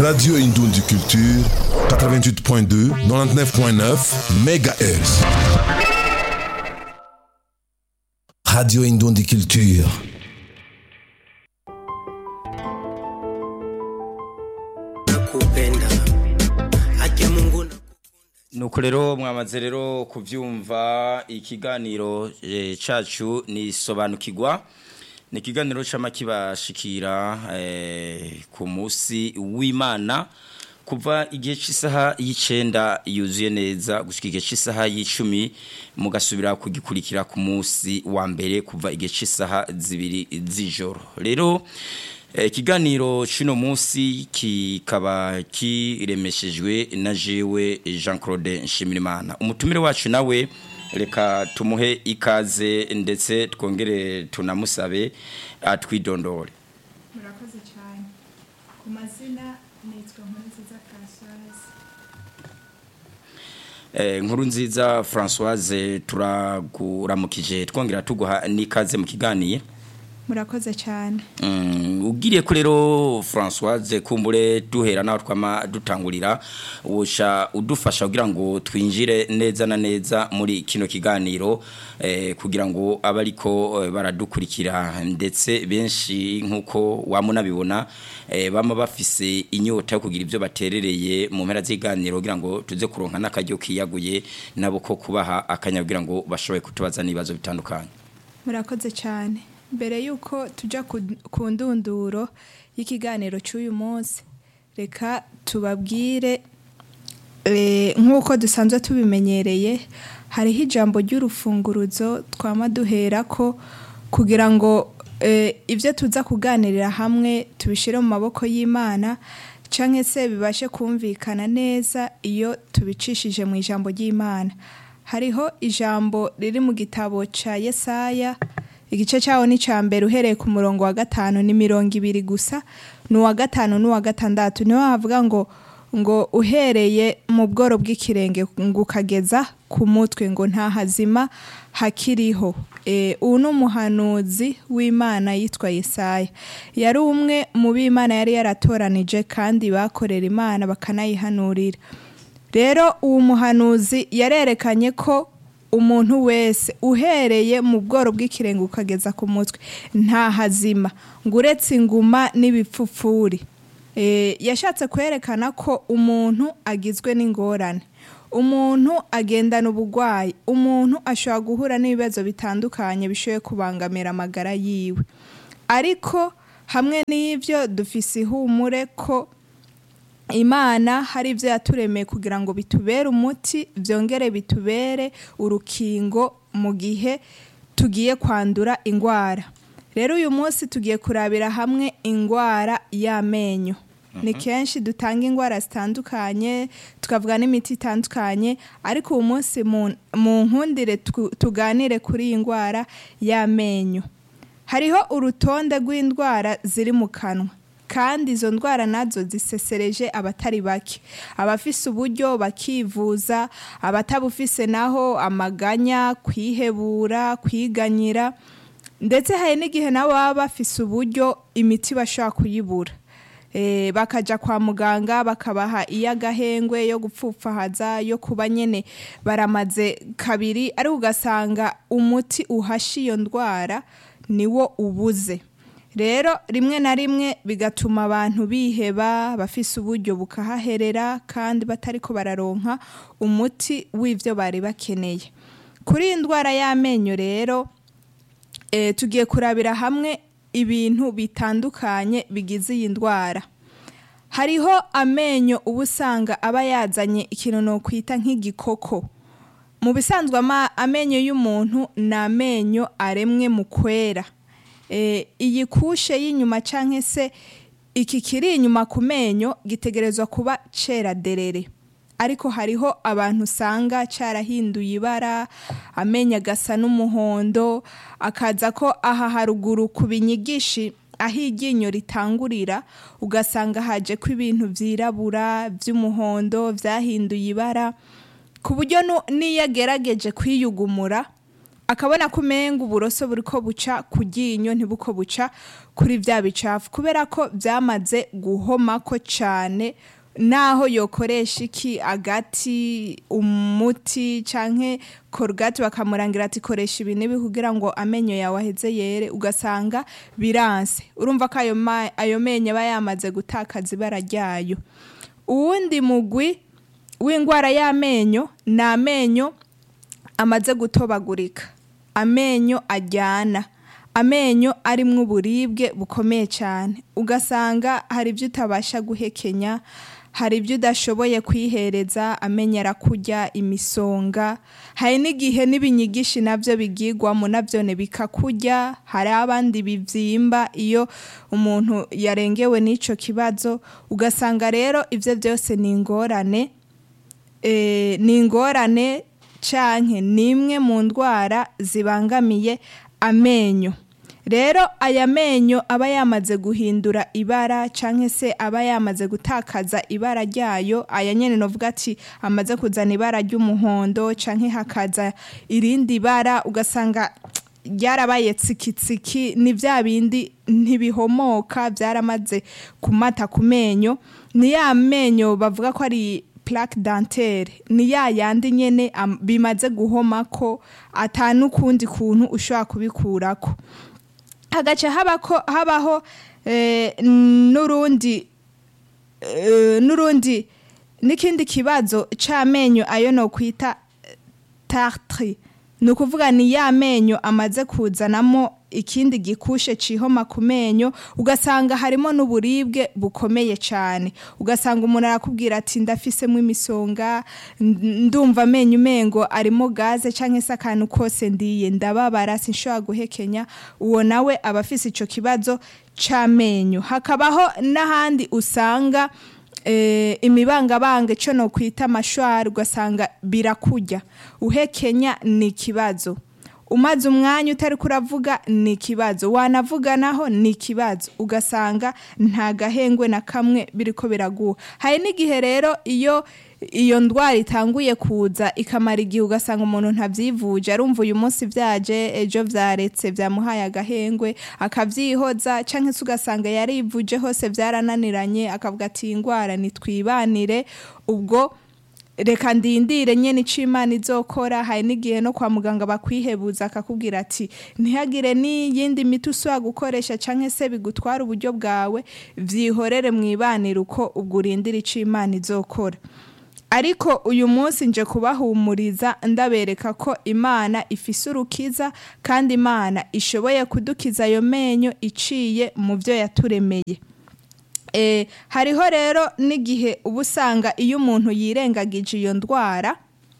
Radio Indundi Culture, 88.2, 99.9 MHz. Radio Indundi Culture. nakupenda haki ya Mungu na nuko rero mwamaze rero kubyumva ikiganiro eh, cacu ni sobanukirwa ni ikiganiro c'ama kibashikira eh, ku munsi w'Imana kuva igihe cy'isaha y'icenda yuzuye neza gushika igihe cy'isaha y'icumi mugasubira kugikurikira ku munsi wa mbere kuva igihe cy'isaha zibiri z'ijoro rero Eh, Ikiganiro cy'uno munsi kikaba kiremeshejwe na jewe Jean Claude Nshimirimana umutumire wacu nawe reka tumuhe ikaze ndetse twongere tunamusabe atwidondore murakoze cyane ku mazina nitwa nkurunziza francoise Eh, nkuru nziza Françoise turaguramukije twongera tuguha n'ikaze mu kiganiye murakoze cyane Mm, ugiriye ko rero Françoise kumbure duhera naho twama dutangurira wosha udufasha kugira ngo twinjire neza na neza muri kino kiganiro eh, kugira ngo abariko eh, baradukurikira ndetse benshi nkuko wamunabibona eh, bama bafise inyota yo kugira ibyo baterereye mu mpera z'iganiro kugira ngo tuze kuronka n'akaryo kiyaguye nabo ko kubaha akanya kugira ngo bashoboye kutubaza n'ibibazo bitandukanye murakoze cyane mbere y'uko tujya ku- ku ndunduro y'ikiganiro cy'uyu munsi reka tubabwire eh, nk'uko dusanzwe tubimenyereye hariho ijambo ry'urufunguruzo twama duhera ko kugira ngo eh, ibyo tuza kuganirira hamwe tubishyire mu maboko y'imana cyangwa se bibashe kumvikana neza iyo tubicishije mu ijambo ry'imana hariho ijambo riri mu gitabo cya yesaya igice cyawo ni icya mbere uhereye ku murongo wa gatanu ni mirongo ibiri gusa ni uwa gatanu n'uwa gatandatu niho havuga ngo ngo uhereye mu bworo bw'ikirenge ngo ukageza ku mutwe ngo nta hazima hakiriho Eh, ubu ni umuhanuzi w'imana yitwa yesaya yari umwe mu b'imana yari yaratoranije kandi bakorera imana bakanayihanurira rero uwo muhanuzi yarerekanye ko umuntu wese uhereye mu bworo bw'ikirenge ukageza ku mutwe nta hazima ngo uretse inguma n'ibipfupfuri Eh, yashatse kwerekana ko umuntu agizwe n'ingorane umuntu agendana ubugwayi umuntu ashobora guhura n'ibibazo bitandukanye bishoboye kubangamira amagara yiwe ariko hamwe n'ibyo dufise ihumure ko imana hari ibyo yaturemeye kugira ngo bitubere umuti byongere bitubere urukingo mu gihe tugiye kwandura indwara rero uyu munsi tugiye kurabira hamwe indwara y'amenyo ni kenshi dutanga indwara zitandukanye tukavuga n'imiti itandukanye ariko uyu munsi mu- mu nkundire tu- tuganire kuri iyi ndwara y'amenyo hariho urutonde rw'indwara ziri mu kanwa kandi izo ndwara nazo zisesereje abatari bake abafise uburyo bakivuza abatabufise naho amaganya kwihebura kwiganyira ndetse hari n'igihe nabo baba bafise uburyo imiti bashobora kuyibura Eh, bakaja kwa muganga bakabaha iy'agahengwe yo gupfupfahaza yo kuba nyene baramaze kabiri ariko ugasanga umuti uhasha iyo ndwara niwo ubuze rero rimwe na rimwe bigatuma abantu biheba bafise uburyo bukahaherera kandi batariko bararonka umuti w'ivyo bari bakeneye kuri iyi ndwara y'amenyo rero e, tugiye kurabira hamwe ibintu bitandukanye bigize iyi ndwara hariho amenyo uba usanga aba yazanye ikintu nokwita nk'igikoko mu bisanzwe ama- amenyo y'umuntu ni amenyo aremwe mu kwera e, iyi kushe y'inyuma canke se iki kiri inyuma ku menyo gitegerezwa kuba cera derere ariko hariho abantu usanga cyarahinduye ibara amenyo agasa n'umuhondo akaza ko aha haruguru ku binyigishi aho iryinyo ritangurira ugasanga haje ko ibintu byirabura by'umuhondo byahinduye ibara ku buryo nu- n'iyo agerageje kwiyugumura akabona ko umenga uburoso buriko buca ku ryinyo ntibuko buca kuri vya bicafu kubera ko byamaze guhomako cane naho yokoresha iki agati umuti canke korogati bakamurangira ati koresha ibi n'ibi kugira ngo amenyo yawe aheze yere ugasanga biranse urumva ko ayo, ma- ayo menyo aba yamaze gutakaza ibara ryayo uwundi mugwi w'indwara y'amenyo ni amenyo amaze gutobagurika amenyo ajyana amenyo arimwo uburibwe bukomeye cyane ugasanga hari ibyo utabasha guhekenya hari ibyo udashoboye kwihereza amenyo arakurya imisonga hari n'igihe n'ibinyigishi nabyo bigigwamo nabyone bikakurya hari abandi bibyimba iyo umuntu yarengewe n'icyo kibazo ugasanga rero ibyo byose ni ingorane eh, ni ingorane canke ni imwe mu ndwara zibangamiye amenyo rero aya menyo aba yamaze guhindura ibara canke se aba yamaze gutakaza ibara ryayo aya nyene novuga ati amaze kuzana ibara ry'umuhondo canke hakaza irindi bara ugasanga ryarabaye tsikitsiki ni vya bindi ntibihomoka byaramaze kumata ku menyo ni ya menyo bavuga ko ari plaque dentaire ni ya yandi nyene am- bimaze guhomako ata n'ukundi kuntu ushobora kubikurako hagaca habako habaho eh, n'urundi eh, n'urundi n'ikindi kibazo c'amenyo ayo no kwita tartre ni ukuvuga ni ya menyo amaze kuzanamo ikindi gikushe cihoma ku menyo ugasanga harimo n'uburibwe bukomeye cyane ugasanga umuntu arakubwira ati ndafisemo imisonga n- ndumva amenyo umengo arimo gaze cyangwa se akantu kose ndiye ndababara sinshobora guhekenya uwo nawe aba afise ico kibazo c'amenyo hakabaho n'ahandi usanga eh, imibangabanga ico no kwita amashwari ugasanga birakurya uhekenya ni ikibazo umaze umwanya utari kuravuga ni ikibazo wanavuga naho ni ikibazo ugasanga nta gahengwe na kamwe biriko biraguha hari n'igihe rero iyo iyo ndwara itanguye kuza ikamara igihe ugasanga umuntu ntabyivuje arumva uyu munsi byaje ejo byaretse byamuhaye agahengwe akabyihoza cyangwa se ugasanga yarivuje hose byarananiranye akavuga ati iyi ndwara nitwibanire ubwo reka ndindire nyene ico imana izokora hari n'igihe no kwa muganga bakwihebuza akakubwira ati ntihagire n'iyindi miti usubira gukoresha canke se bigutwara uburyo bwawe vyihorere mwibanire uko ubwo urindira ico imana izokora ariko uyu munsi nje kubahumuriza ndabereka ko imana ifise urukiza kandi imana ishoboye kudukiza ayo menyo iciye mu byo yaturemeye Eh, hariho rero n'igihe uba usanga iyo umuntu yirengagije iyo ndwara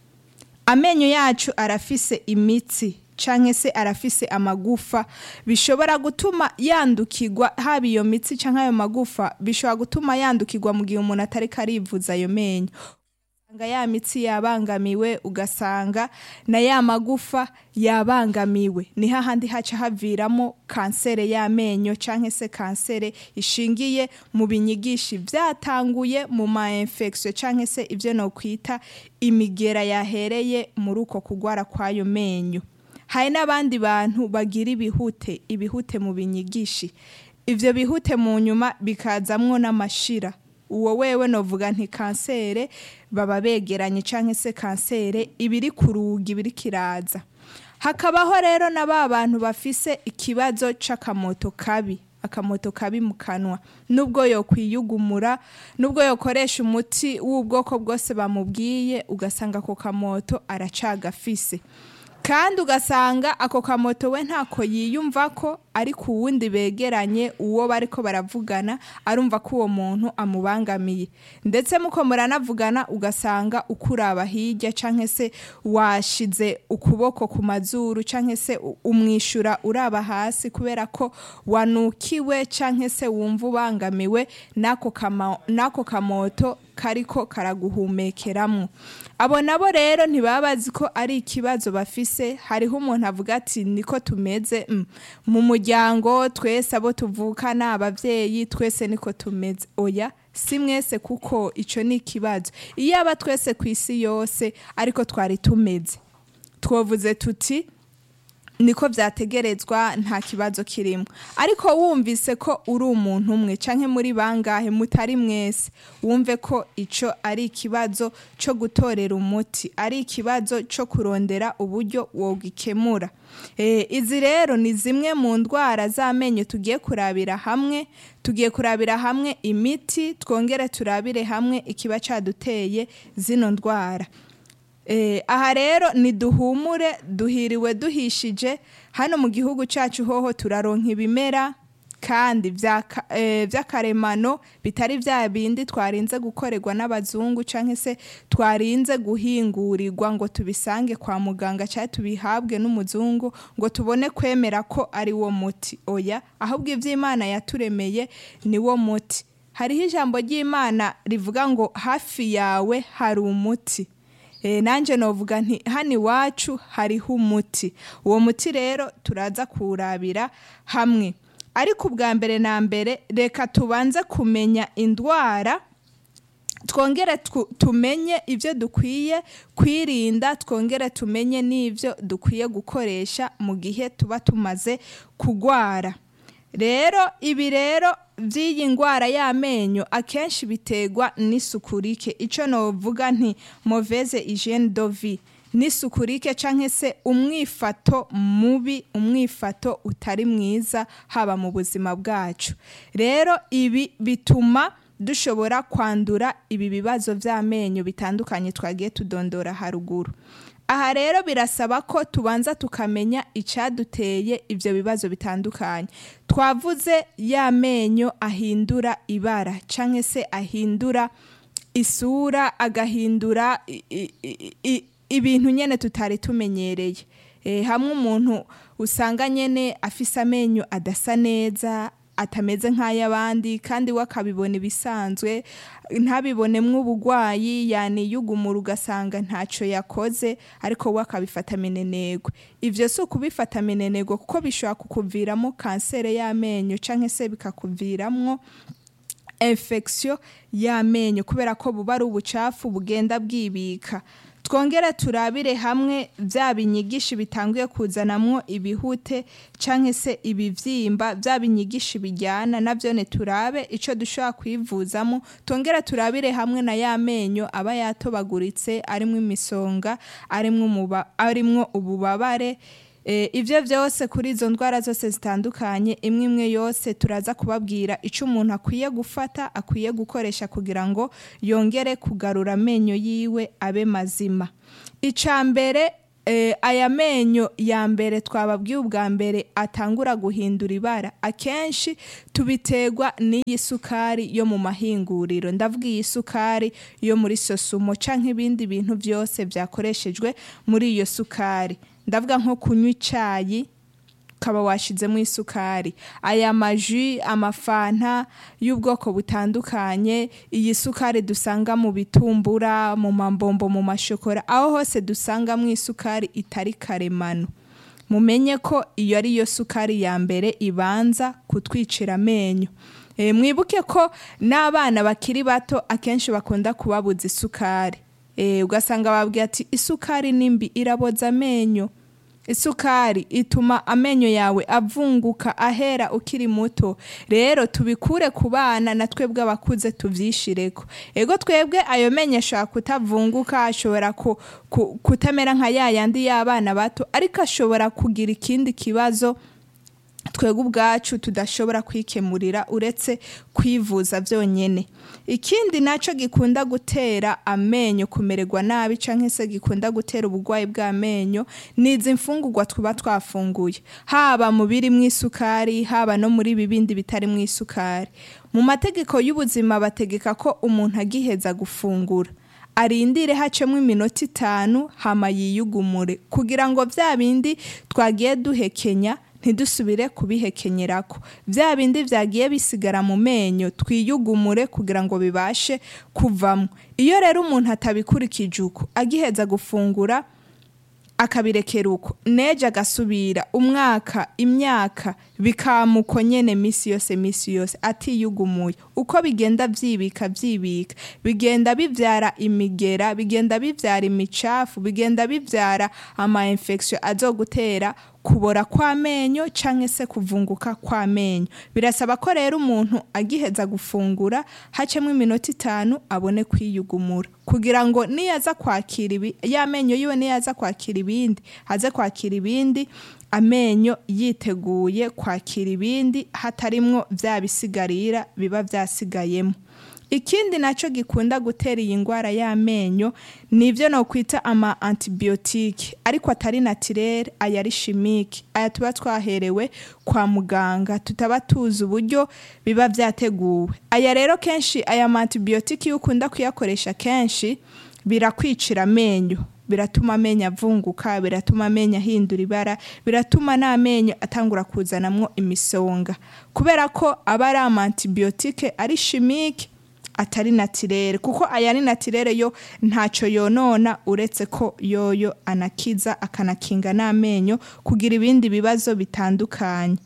amenyo yacu arafise imitsi canke se arafise amagufa bishobora gutuma yandukirwa haba iyo mitsi canke ayo magufa bishobora gutuma yandukirwa mu gihe umuntu atariko arivuza ayo menyo ugasanga ya mitsi yabangamiwe ugasanga na ya magufa yabangamiwe ni hahandi haca haviramo kansere y'amenyo canke se kansere ishingiye mu binyigishi vyatanguye mu ma infection canke se ivyo no kwita imigera yahereye muri uko kugwara kwayo menyo hari n'abandi bantu bagira ibihute ibihute mu binyigishi ivyo bihute mu nyuma bikazamwo n'amashira uwo wewe novuga nti kansere baba begeranye canke se kansere ibiri ku rugi ibiri kiraza hakabaho rero na ba bantu bafise ikibazo c'akamoto kabi akamoto kabi mu kanwa nubwo yokwiyugumura nubwo yokoresha umuti w'ubwoko bwose bamubwiye ugasanga ako kamoto aracagafise kandi ugasanga ako kamoto we ntako yiyumva ko ariko uwundi begeranye uwo bariko baravugana arumva ko uwo muntu amubangamiye ndetse muko muranavugana ugasanga ukuraba hirya canke se washize ukuboko ku mazuru canke se u- umwishura uraba hasi kubera ko wanukiwe canke se wumva ubangamiwe n'ako kama- n'ako kamoto kariko karaguhumekeramwo abo nabo rero ntibaba bazi ko ari ikibazo bafise hariho umuntu avuga ati niko tumeze mm. mu muryango twese abo tuvukana abavyeyi twese niko tumeze oya si mwese kuko ico ni ikibazo iyo aba twese ku isi yose ariko twari tumeze twovuze tuti niko vyategerezwa nta kibazo kirimo ariko wumvise ko uri umuntu umwe canke muri bangahe mutari mwese wumve ko ico ari ikibazo co gutorera umuti ari ikibazo co kurondera uburyo wogikemura e, izi rero ni zimwe mu ndwara z'amenyo tugiye kurabira hamwe tugiye kurabira hamwe imiti twongere turabire hamwe ikiba caduteye zino ndwara Eh, aha rero niduhumure duhiriwe duhishije hano mu gihugu cyacu hoho turaronka ibimera kandi vy'aka- eh, vy'akaremano bitari vya bindi twarinze gukorerwa n'abazungu canke se twarinze guhingurirwa ngo tubisange kwa muganga cyangwa tubihabwe n'umuzungu ngo tubone kwemera ko ari wo muti oya ahubwo ivy'imana yaturemeye ni wo muti hariho ijambo ry'imana rivuga ngo hafi yawe hari umuti Eh, nanje novuga nti hano iwacu hariho umuti uwo muti rero turaza kuwurabira hamwe ariko ubwa mbere na mbere reka tubanze kumenya indwara twongere twu- tumenye ibyo dukwiye kwirinda twongere tumenye n'ibyo dukwiye gukoresha mu gihe tuba tumaze kugwara rero ibi rero by'iyi ndwara y'amenyo akenshi biterwa n'isuku rike icyo novuga nti moveze hygiene de vie n'isuku rike cyangwa se umwifato mubi umwifato utari mwiza haba mu buzima bwacu rero ibi bituma dushobora kwandura ibi bibazo by'amenyo bitandukanye twagiye tudondora haruguru aha rero birasaba ko tubanza tukamenya icyaduteye ibyo bibazo bitandukanye twavuze ya menyo ahindura ibara cyangwa se ahindura isura agahindura i- i- i- i- ibintu nyine tutari tumenyereye Eh, hamwe umuntu usanga nyine afise amenyo adasa neza atameze nk'ay'abandi kandi we akabibona ibisanzwe ntabibonemwo ubugwayi yaniyugumura ugasanga ntacyo yakoze ariko we akabifata minenegwe ivyo si ukubifata minenegwe kuko bishobora kukuviramo kansere y'amenyo canke se bikakuviramwo infection y'amenyo kubera ko buba ari ubucafu bugenda bwibika twongere turabire hamwe bya binyigishi bitanguye kuzanamwo ibihute canke se ibivyimba bya binyigishi bijyana navyo turabe ico dushobora kwivuzamo twongere turabire hamwe na ya menyo aba yatobaguritse arimwo imisonga arimwo umuba- arimwo ububabare Eh, ivyo vyose kuri izo ndwara zose zitandukanye imwe imwe yose turaza kubabwira ico umuntu akwiye gufata akwiye gukoresha kugira ngo yongere kugarura amenyo yiwe abe mazima ica mbere eh, aya menyo ya mbere twababwiye ubwa mbere atangura guhindura ibara akenshi tubiterwa n'iyi sukari yo mu mahinguriro ndavuga iyi sukari yo muri sosumo canke ibindi bintu byose byakoreshejwe muri iyo sukari ndavuga nko kunywa icayi ukaba washizemo isukari aya maji amafanta y'ubwoko butandukanye iyi sukari dusanga mu bitumbura mu mambombo mu mashokora aho hose dusangamo isukari itari karemano mumenye ko iyo ari yo sukari ya mbere ibanza kutwicira amenyo e, mwibuke ko n'abana bakiri bato akenshi bakunda kubabuza isukari e, ugasanga babwira ati isukari nimbi iraboza amenyo isukari ituma amenyo yawe avunguka ahera ukiri muto rero tubikure ku bana na twebwe abakuze tuvyishireko ego twebwe ayo menyo ashobora kutavunguka ashobora ku, ku, kutamera nka ya yandi y'abana bato ariko ashobora kugira ikindi kibazo twebwe ubwacu tudashobora kwikemurira uretse kwivuza byonyine ikindi nacyo gikunda gutera amenyo kumererwa nabi cyangwa se gikunda gutera uburwayi bw'amenyo ni izi mfungurwa tuba twafunguye haba mu biri mu isukari haba no muri ibi bindi bitari mu isukari mu mategeko y'ubuzima bategeka ko umuntu agiheza gufungura arindire hacemo iminota itanu hama yiyugumure kugira ngo bya bindi twagiye duhekenya ntidusubire kubihekenyerako bya bindi byagiye bisigara mu menyo twiyugumure kugira ngo bibashe kuvamo iyo rero umuntu atabikurikije uko agiheza gufungura akabirekera uko neje agasubira umwaka imyaka bikamuko nyene misi yose misi yose atiyugumuye uko bigenda byibika byibika bigenda bivyara imigera bigenda bivyara imicafu bigenda bivyara ama infection azogutera kubora kw'amenyo canke se kuvunguka kw'amenyo birasaba ko rero umuntu agiheza gufungura hacemwo iminota itanu abone kwiyugumura kugira ngo niyaza kwakira ibi y'amenyo yiwe niyaza kwakira ibindi aze kwakira ibindi amenyo yiteguye kwakira ibindi hatarimwo vya bisigarira biba vyasigayemo ikindi nacyo gikunda gutera iyi ndwara y'amenyo ni ibyo nokwita ama antibiyotike ariko atari natirere aya ari shimike aya tuba twaherewe kwa muganga tutaba tuzi uburyo biba byateguwe aya rero kenshi aya ma antibiyotike iyo ukunda kuyakoresha kenshi birakwicira amenyo biratuma amenyo avunguka biratuma amenyo ahindura ibara biratuma n'amenyo atangura kuzanamwo imisonga kubera ko aba ari ama antibiyotike ari shimike atari natirere kuko aya ni natirere yo ntacyo yonona uretse ko yoyo anakiza akanakinga n'amenyo kugira ibindi bibazo bitandukanye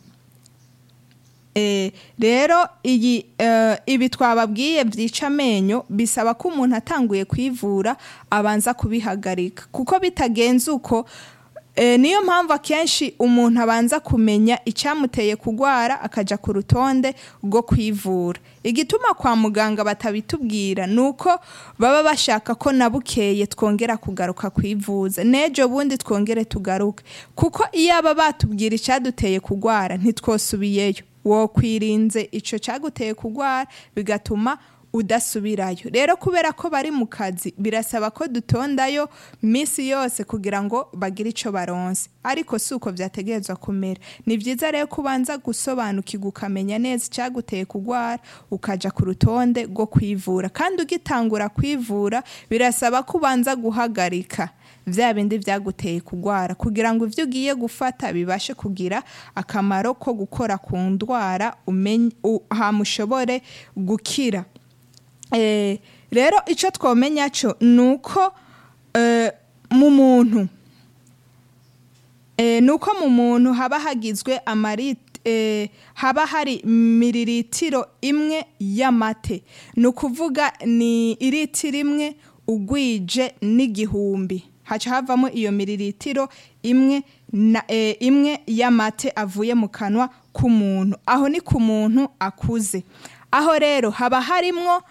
rero iyi ibi twababwiye byica amenyo bisaba ko umuntu atanguye kwivura abanza kubihagarika kuko bitagenze uko niyo mpamvu akenshi umuntu abanza kumenya icyamuteye kurwara akajya ku rutonde rwo kwivura igituma kwa muganga batabitubwira ni uko baba bashaka ko na bukeye twongera kugaruka kwivuza n'ejo bundi twongere tugaruke kuko iyo aba batubwira icyaduteye kurwara ntitwosubiyeyo wokwirinze icyo cyaguteye kurwara bigatuma udasubirayo rero kubera ko bari mu kazi birasaba ko dutondayo minsi yose kugira ngo bagire icyo baronse ariko si uko byategerezwa kumera ni byiza rero ko ubanza gusobanukirwa ukamenya neza icyaguteye kurwara ukajya ku rutonde rwo kwivura kandi ugitangura kwivura birasaba ko ubanza guhagarika bya bindi byaguteye kurwara kugira ngo ibyo ugiye gufata bibashe kugira akamaro ko gukora ku ndwara hamushobore gukira rero icyo twamenya cyo ni uko mu muntu ni uko mu muntu haba hagizwe haba hari miriritiro imwe y'amate ni ukuvuga ni iritiro imwe ugwije n'igihumbi haca havamo iyo miriritiro imwe imwe y'amate avuye mu kanwa k'umuntu aho ni ku muntu akuze aho rero haba harimwo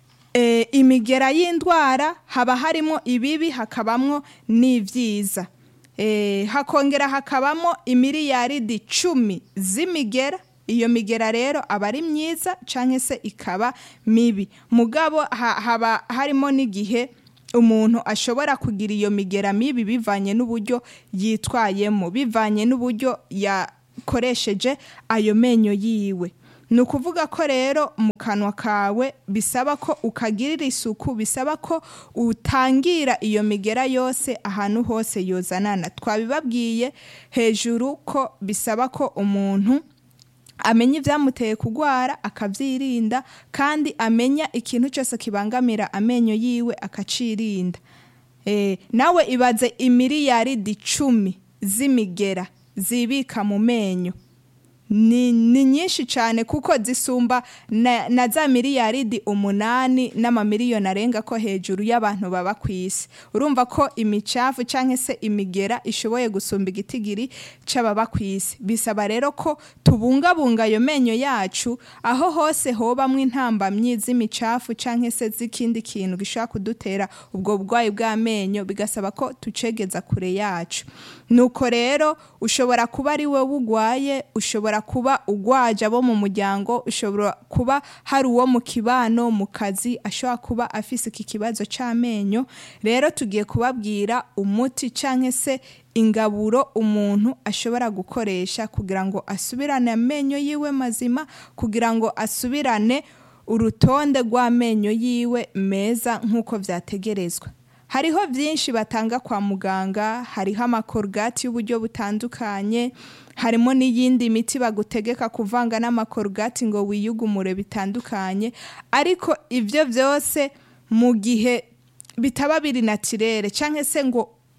imigera y'indwara haba harimo ibibi hakabamo n'ibyiza hakongera hakabamo imiriyaridi cumi z'imigera iyo migera rero aba ari myiza cyangwa se ikaba mibi mugabo haba harimo n'igihe umuntu ashobora kugira iyo migera mibi bivanye n'uburyo yitwayemo bivanye n'uburyo yakoresheje ayo menyo yiwe ni ukuvuga ko rero mu kanwa kawe bisaba ko ukagirira isuku bisaba ko utangira iyo migera yose ahantu hose yozanana twabibabwiye hejuru ko bisaba ko umuntu amenya ibyamuteye kurwara akabyirinda kandi amenya ikintu cyose kibangamira amenyo yiwe akacirinda nawe ibaze imiriyaridi icumi z'imigera zibika mu menyo ni nyinshi cyane kuko zisumba na za miliyaridi umunani n'amamiliyoni arenga ko hejuru y'abantu baba ku isi urumva ko imicafu cyangwa se imigera ishoboye gusumba igitigiri cy'ababa ku isi bisaba rero ko tubungabunga ayo menyo yacu aho hose hobamwo intambamyi z'imicafu cyangwa se z'ikindi kintu gishobora kudutera ubwo burwayi bw'amenyo bigasaba ko tucegeza kure yacu nuko rero ushobora kuba ari wowe urwaye ushobora kuba ugwaje abo mu muryango ushobora kuba hari uwo mu kibano mu kazi ashobora kuba afise iki kibazo cy'amenyo rero tugiye kubabwira umuti cyangwa se ingaburo umuntu ashobora gukoresha kugira ngo asubirane amenyo yiwe mazima kugira ngo asubirane urutonde rw'amenyo yiwe meza nk'uko byategerezwa hariho byinshi batanga kwa muganga hariho amakorogati y'uburyo butandukanye harimo n'iyindi miti bagutegeka kuvanga n'amakorogati ngo wiyugumure bitandukanye ariko ibyo byose mu gihe bitaba biri natirere cyangwa se ngo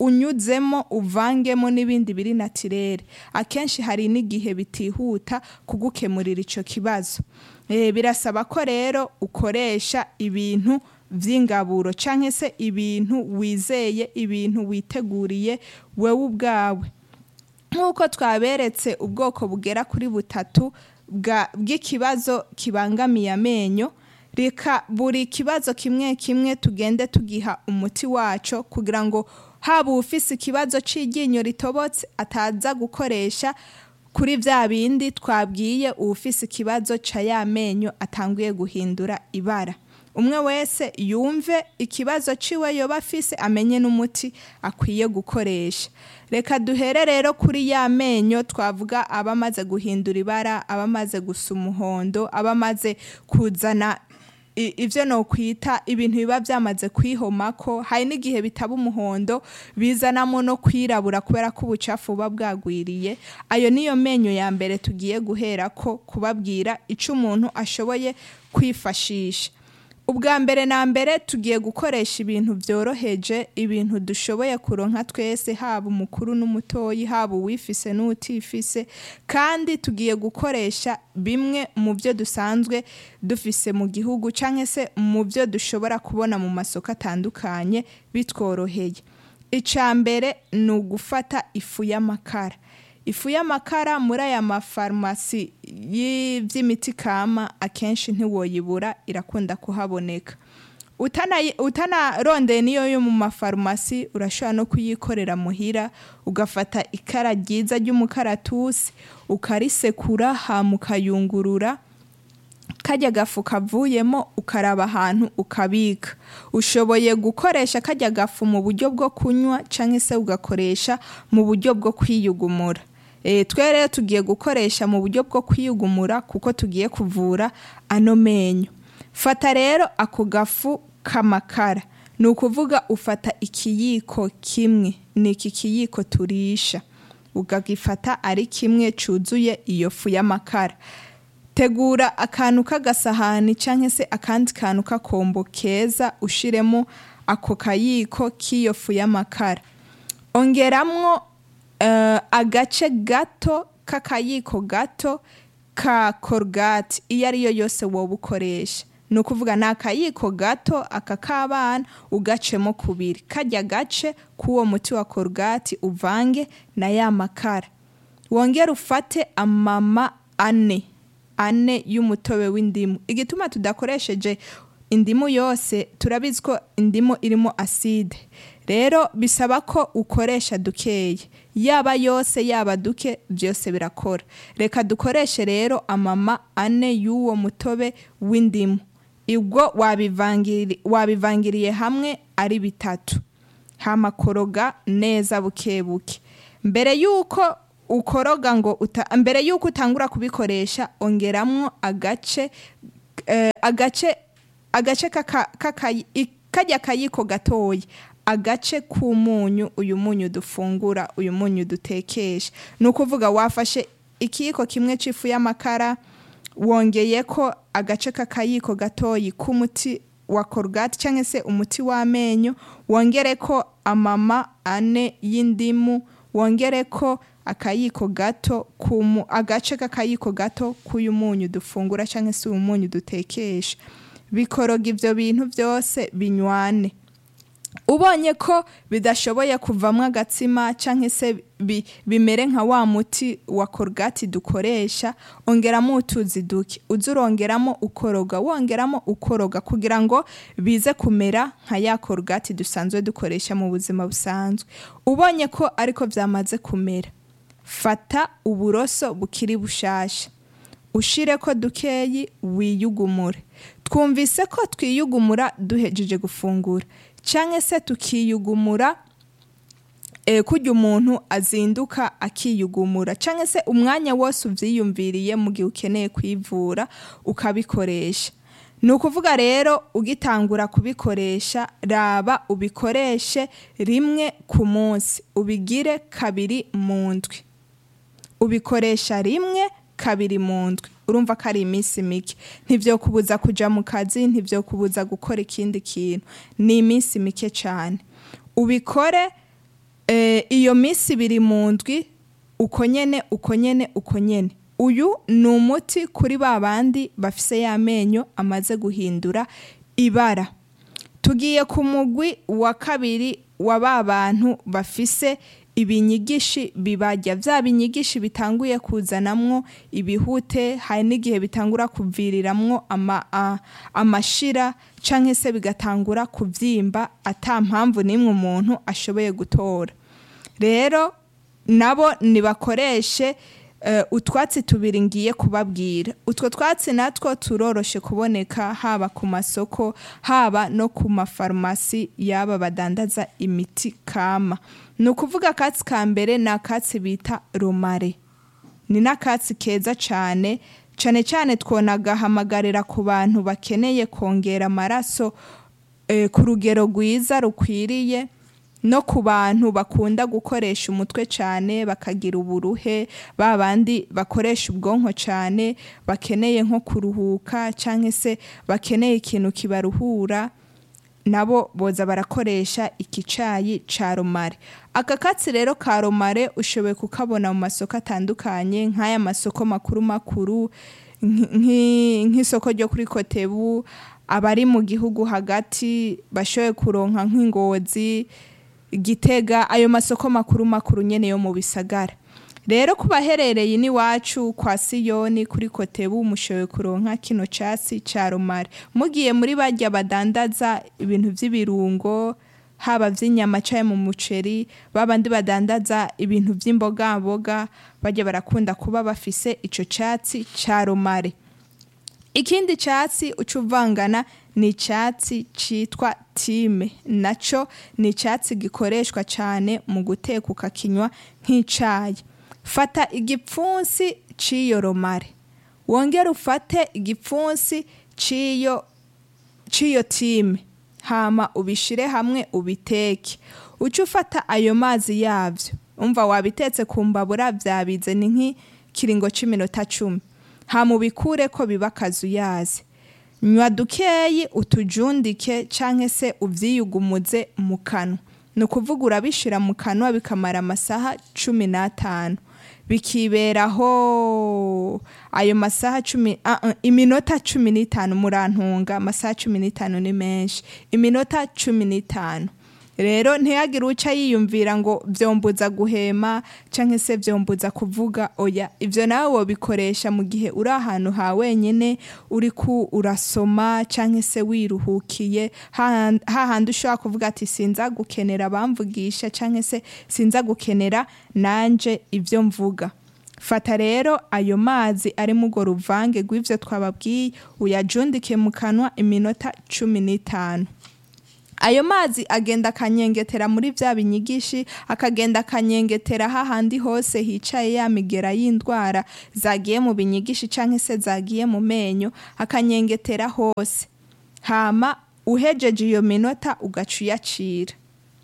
unyuzemo uvangemo n'ibindi biri natirere akenshi hari n'igihe bitihuta kugukemurira icyo kibazo Eh, birasaba ko rero ukoresha ibintu vy'ingaburo canke se ibintu wizeye ibintu witeguriye wewe ubwawe nk'uko twaberetse ubwoko bugera kuri butatu bwa- bw'ikibazo kibangamiye amenyo reka buri kibazo kimwe kimwe tugende tugiha umuti waco kugira ngo haba ufise ikibazo cy'iryinyo ritobotse ataza gukoresha kuri bya bindi twabwiye uwufise ikibazo ca ya menyo atanguye guhindura ibara umwe wese yumve ikibazo ciwe yoba afise amenye n'umuti akwiye gukoresha reka duhere rero kuri ya menyo twavuga aba amaze guhindura ibara aba amaze gusa umuhondo aba amaze kuzana i- ivyo nokwita ibintu biba vyamaze kwihomako hari n'igihe bitaba umuhondo bizanamo no kwirabura kubera ko ubucafu buba bwagwiriye ayo niyo menyo ya mbere tugiye guherako kubabwira ico umuntu ashoboye kwifashisha ubwa mbere na mbere tugiye gukoresha ibintu byoroheje ibintu dushoboye kuronka twese haba umukuru n'umutoyi haba uwifise n'utifise kandi tugiye gukoresha bimwe mu byo dusanzwe dufise mu gihugu cyangwa se mu byo dushobora kubona mu masoko atandukanye bitworoheye icya mbere ni ugufata ifu y'amakara ifu y'amakara muri aya mafarumasi y'iby'imiti kama akenshi ntiwoyibura irakunda kuhaboneka Utanayi- utanarondeye niyo yo mu mafarumasi urashobora no kuyikorera muhira ugafata ikara ryiza ry'umukaratusi ukarisekura hama ukayungurura kajya gafu kavuyemo ukaraba ahantu ukabika ushoboye gukoresha kajya gafu mu buryo bwo kunywa cyangwa se ugakoresha mu buryo bwo kwiyugumura e, twe rero tugiye gukoresha mu buryo bwo kwiyugumura kuko tugiye kuvura ano menyo fata rero ako gafu k'amakara ni ukuvuga ufata ikiyiko kimwe ni iki kiyiko turisha ukagifata ari kimwe cyuzuye iyo fu y'amakara tegura akantu k'agasahani cyangwa se akandi kantu k'akombo keza ushiremo ako kayiko k'iyo fu y'amakara ongeramwo eh, agace gato k'akayiko gato ka korogati iyo ariyo yose wowe ukoresha ni ukuvuga ni akayiko gato aka k'abana ugacemo kubiri kajya gace k'uwo muti wa korogati uvange na ya makara wongere ufate amama ane ane y'umutobe w'indimu igituma tudakoresheje indimu yose turabizi ko indimu irimo aside rero bisaba ko ukoresha dukeye yaba yose yaba duke byose birakora reka dukoreshe rero amama ane y'uwo mutobe w'indimu ubwo wabivangiri- wabivangiriye hamwe ari bitatu hamakoroga neza buke buke mbere y'uko ukoroga ngo uta, mbere y'uko utangura kubikoresha ongeramwo agace eh, agace agace kaka- kaka- i- kajya kayiko gatoya agace k'umunyu uyu munyu dufungura uyu munyu dutekesha ni ukuvuga wafashe ikiyiko kimwe cy'ifu y'amakara wongeye ko agace k'akayiko gatoyi k'umuti wa korogati cyangwa se umuti w'amenyo wongere ko amama ane y'indimu wongere ko akayiko gato kumu agace k'akayiko gato k'uyu munyu dufungura cyangwa se uyu munyu dutekesha bikoroga ibyo bintu byose binywane ubonye ko bidashoboye kuvamo agatsima cyangwa se bi- bimere nka wa muti wa korogati dukoresha ongeramo utuzi duke uza urongeramo ukoroga wongeramo ukoroga kugira ngo bize kumera nka ya korogati dusanzwe dukoresha mu buzima busanzwe ubonye ko ariko byamaze kumera fata uburoso bukiri bushasha ushire ko dukeyi wiyugumure twumvise ko twiyugumura duhejeje gufungura cyangwa se tukiyugumura e, kujya umuntu azinduka akiyugumura cyangwa se umwanya wose ubyiyumviriye mu gihe ukeneye kwivura ukabikoresha ni ukuvuga rero ugitangura kubikoresha raba ubikoreshe rimwe ku munsi ubigire kabiri mu ndwi ubikoresha rimwe kabiri mu ndwi urumva ko ari iminsi mike ntibyo kubuza kujya mu kazi ntibyo kubuza gukora ikindi kintu ni iminsi mike cyane ubikore eh, iyo minsi ibiri mu ndwi uko nyene uko nyene uko nyene uyu ni umuti kuri ba bandi bafise y'amenyo amaze guhindura ibara tugiye ku mugwi wa kabiri wa ba bantu bafise ibinyigishi bibarya bya binyigishi bitanguye kuzanamwo ibihute hari n'igihe bitangura kuviriramwo ama, a, amashira canke se bigatangura kuvyimba ata mpamvu n'imwe umuntu ashoboye gutora rero nabo nibakoreshe eh, utwatsi tubiri ngiye kubabwira utwo twatsi natwo turoroshe kuboneka haba ku masoko haba no ku mafarumasi yaba badandaza imiti kama ni ukuvuga akatsi ka mbere ni akatsi bita romare ni n'akatsi keza cyane cyane cyane twonagahamagarira ku bantu bakeneye kongera amaraso eh, ku rugero rwiza rukwiriye no ku bantu bakunda gukoresha umutwe cyane bakagira uburuhe ba bandi bakoresha ubwonko cyane bakeneye nko kuruhuka cyangwa se bakeneye ikintu kibaruhura nabo boza barakoresha iki cayi ca romare aka katsi rero ka romare ushoboye kukabona mu masoko atandukanye nk'aya masoko makuru makuru nk- nki- nk'isoko ryo kuri kotebu abari mu gihugu hagati bashoboye kuronka nk'ingozi gitega ayo masoko makuru makuru nyene yo mu bisagara rero ku baherereye n'iwacu kwa siyoni kuri kotebu mushoboye kuronka kino casi ca romare mugiye muri barya badandaza ibintu vy'ibirungo haba vy'inyama caye mu muceri babandi badandaza ibintu vy'imbogamboga barya barakunda kuba bafise ico catsi ca romare ikindi cyatsi uca uvangana ni icyatsi cyitwa time nacyo ni icyatsi gikoreshwa cyane mu guteka ukakinywa nk'icyayi fata igipfunsi cy'iyo romare wongere ufate igipfunsi cy'iyo cy'iyo time hama ubishire hamwe ubiteke uca ufata ayo mazi yabyo umva wabitetse ku mbabura byabize ni nk'ikiringo cy'iminota cumi hama ubikure ko biba akazuyazi nywa dukeyi utujundike canke se uvyiyugumuze mu kanwa ni ukuvuga urabishira mu kanwa bikamara amasaha cumi n'atanu bikiberaho ayo masaha cumi ah, ah, iminota cumi n'itanu murantunga amasaha cumi n'itanu ni menshi iminota cumi n'itanu rero ntiyagire uca yiyumvira ngo vyombuza guhema canke se vyombuza kuvuga oya ivyo nawe wobikoresha mu gihe uri ahantu ha wenyene uriko urasoma canke se wiruhukiye hahan- hahandi ushobora kuvuga ati sinza gukenera abamvugisha canke se sinza gukenera nanje ivyo mvuga fata rero ayo mazi ari mu urwo ruvange rw'ivyo twababwiye uyajundike mu kanwa iminota cumi n'itanu ayo mazi agenda akanyengetera muri bya binyigishi akagenda akanyengetera hahandi hose hicaye ya migera y'indwara zagiye mu binyigishi cyangwa se zagiye mu menyo akanyengetera hose hama uhejeje iyo minota ugaca uyacira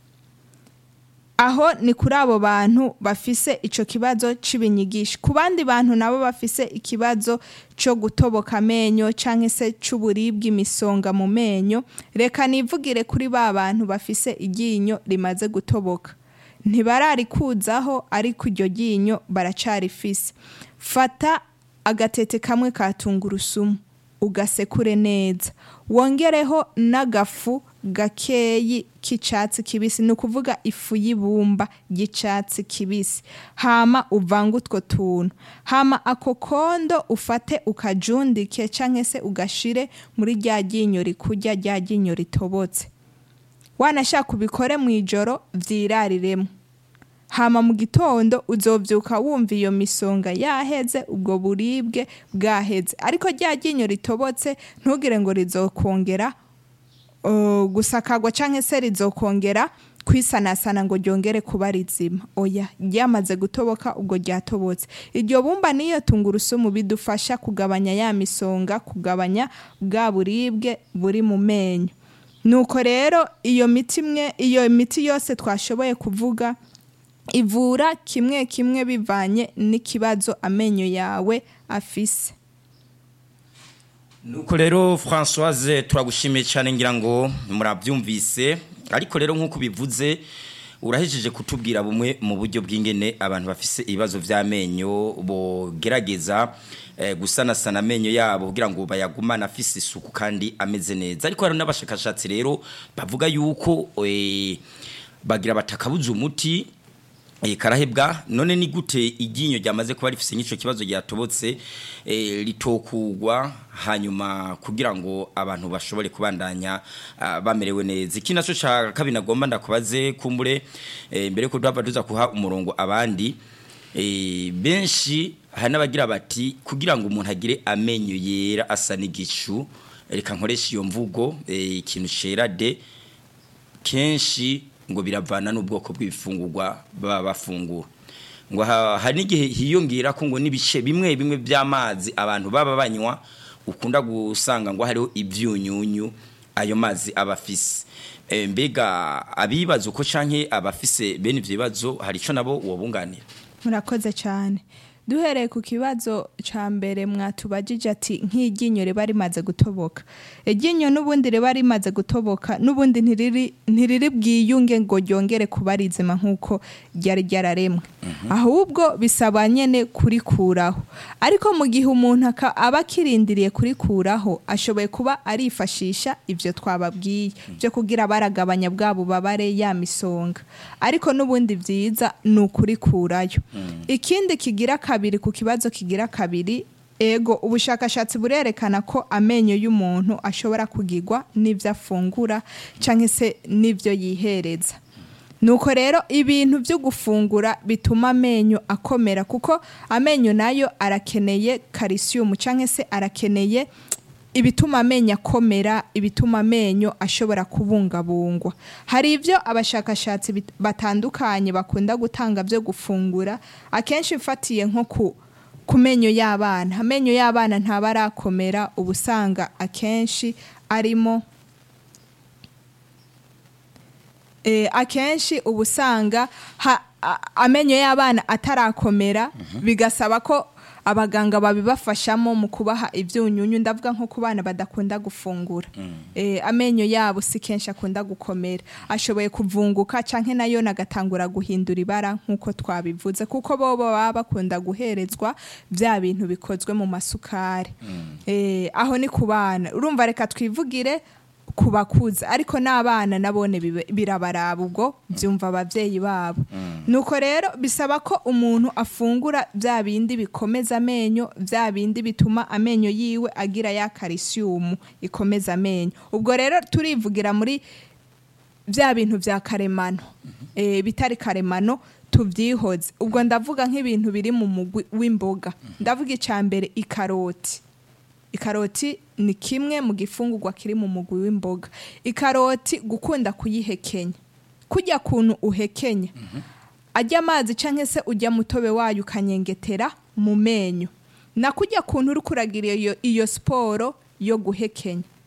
aho ni kuri abo bantu bafise ico kibazo c'ibinyigisho ku bandi bantu nabo bafise ikibazo co gutoboka amenyo canke se c'uburibwe imisonga mu menyo reka nivugire kuri ba bantu bafise iryinyo rimaze gutoboka ntibararikuzaho ariko iryo ryinyo baracarifise fata agatete kamwe ka tungurusumu ugasekure neza wongereho n'agafu gakeyi k'icatsi kibisi ni ukuvuga ifu y'ibumba ry'icatsi kibisi hama uvange utwo tuntu hama ako kondo ufate ukajundike canke se ugashire muri rya ryinyo rikurya rya ryinyo ritobotse wanashaka ubikore mu ijoro vyirariremo hama mu gitondo uzovyuka wumva iyo misonga yaheze ubwo buribwe bwaheze ariko rya ryinyo ritobotse ntugire ngo rizokongera uh, gusakagwa canke se rizokongera kwisanasana ngo ryongere kuba rizima oya ryamaze gutoboka ubwo ryatobotse iryo bumba niyo tungurusumu bidufasha kugabanya ya misonga kugabanya bwa buribwe buri mu menyo nuko rero iyo miti imwe iyo miti yose twashoboye kuvuga ivura kimwe kimwe bivanye n'ikibazo amenyo yawe afise nuko rero francoise turagushimiye cyane ngira ngo murabyumvise ariko rero nk'uko bivuze urahejeje kutubwira bumwe mu buryo bw'ingene abantu bafise ibibazo vy'amenyo bogerageza eh, gusanasana amenyo yabo kugira ngo bayagumane afise isuku kandi ameze neza ariko hari n'abashakashatsi rero bavuga yuko eh, bagira batakabuza umuti eh, karahebwa none ni gute iryinyo ryamaze kuba rifise nk'ico kibazo ryatobotse eh, litokugwa hanyuma kugira ngo abantu bashobore kubandanya ah, bamerewe neza iki naco ca kabiri nagomba ndakubaze kumbure eh, mbere ko duhava tuza kuha umurongo abandi eh, benshi hari n'abagira bati kugira ngo umuntu agire amenyo yera asa n'igicu reka nkoresha iyo mvugo eh, ikintu cera de kenshi ngo biravana n'ubwoko bw'ibifungurwa baba bafungura ngo ha- hari n'igihe hiyongera ko ngo n'ibice bimwe bimwe by'amazi abantu baba banywa ukunda gusanga ngo hariho ibyunyunyu ayo mazi aba afise Eh, mbega abibaza uko canke abafise bene ivyo bibazo hari ico nabo wobunganira murakoze cyane duhereye ku kibazo cya mbere mwatubajije ati nk'iryinyo riba rimaze gutoboka iryinyo n'ubundi riba rimaze gutoboka n'ubundi ntiriri ntiriri bwiyunge ngo ryongere kuba rizima nk'uko ryari ryararemwe ahubwo bisaba nyine kurikuraho ariko mu gihe umuntu aka- aba akirindiriye kurikuraho ashoboye kuba arifashisha ibyo twababwiye byo kugira baragabanya bwa bubabare ya misonga ariko n'ubundi byiza ni ukurikurayo ikindi kigira kabiri ku kibazo kigira kabiri ego ubushakashatsi burerekana ko amenyo y'umuntu ashobora kugigwa n'ibyo afungura cyangwa se n'ibyo yihereza nuko rero ibintu byo gufungura bituma amenyo akomera kuko amenyo nayo arakeneye calcium cyangwa se arakeneye ibituma amenyo akomera ibituma amenyo ashobora kubungabungwa hari ibyo abashakashatsi bit- batandukanye bakunda gutanga byo gufungura akenshi mfatiye nko ku ku menyo y'abana amenyo y'abana ntaba arakomera uba usanga akenshi arimo eh, akenshi uba usanga ha- a- amenyo y'abana atarakomera bigasaba ko abaganga babibafashamo mu kubaha ibyunyunyu ndavuga nko ku bana badakunda gufungura eh, amenyo yabo si kenshi akunda gukomera ashoboye kuvunguka canke nayo nagatangura guhindura ibara nk'uko twabivuze kuko bo baba bakunda guherezwa bya bintu bikozwe mu masukari eh, aho ni ku bana urumva reka twivugire ku bakuze ariko n'abana nabone bibe- birabaraba ubwo byumva ababyeyi babo nuko rero bisaba ko umuntu afungura bya bindi bikomeza amenyo bya bindi bituma amenyo yiwe agira ya calcium ikomeza amenyo ubwo rero turivugira muri bya bintu bya karemano eh, bitari karemano tubyihoze ubwo ndavuga nk'ibintu biri mu mugwi w'imboga ndavuga icya mbere ikaroti ikaroti ni kimwe mu gifungurwa kiri mu mugwi w'imboga ikaroti gukunda kuyihekenya kujya kuntu uhekenya ajya amazi cyangwa se ujya mutobe wayo ukanyengetera mu menyo na kujya kuntu uri kuragira iyo, iyo siporo yo guhekenya